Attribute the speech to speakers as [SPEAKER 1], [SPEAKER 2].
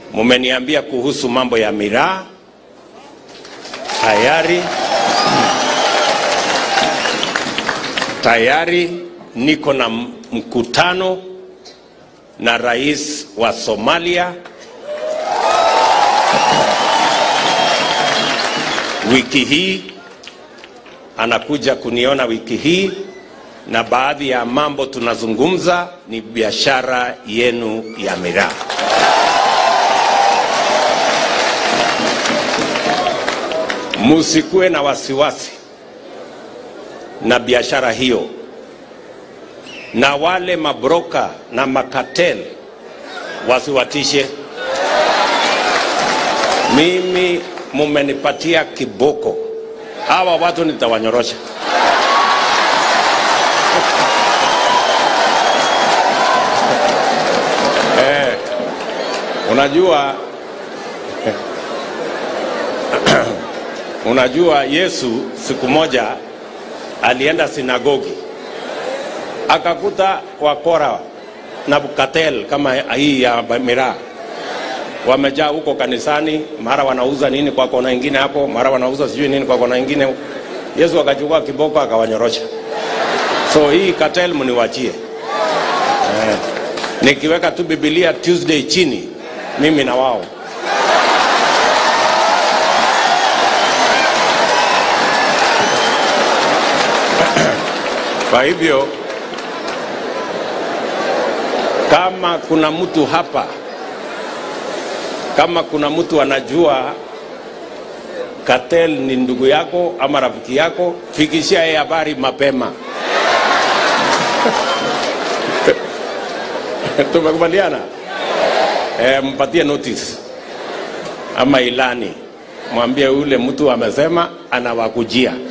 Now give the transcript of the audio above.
[SPEAKER 1] Mumeniambia kuhusu mambo ya miraa tayari tayari niko na m- mkutano na rais wa Somalia wiki hii, anakuja kuniona wiki hii, na baadhi ya mambo tunazungumza ni biashara yenu ya miraa. Musikuwe na wasiwasi na biashara hiyo, na wale mabroka na makatel wasiwatishe. Mimi mumenipatia kiboko, hawa watu nitawanyorosha. eh, unajua unajua Yesu siku moja alienda sinagogi akakuta wakora na katel kama hii ya miraa wamejaa huko kanisani, mara wanauza nini kwa kona ingine hapo, mara wanauza sijui nini kwa kona ingine. Yesu akachukua kiboko akawanyorosha. So hii cartel mniwachie. Eh, nikiweka tu Biblia Tuesday chini, mimi na wao Kwa hivyo kama kuna mtu hapa, kama kuna mtu anajua Cartel ni ndugu yako ama rafiki yako, fikishia yeye habari mapema. Tumekubaliana? E, mpatie notice ama ilani, mwambie yule mtu amesema anawakujia.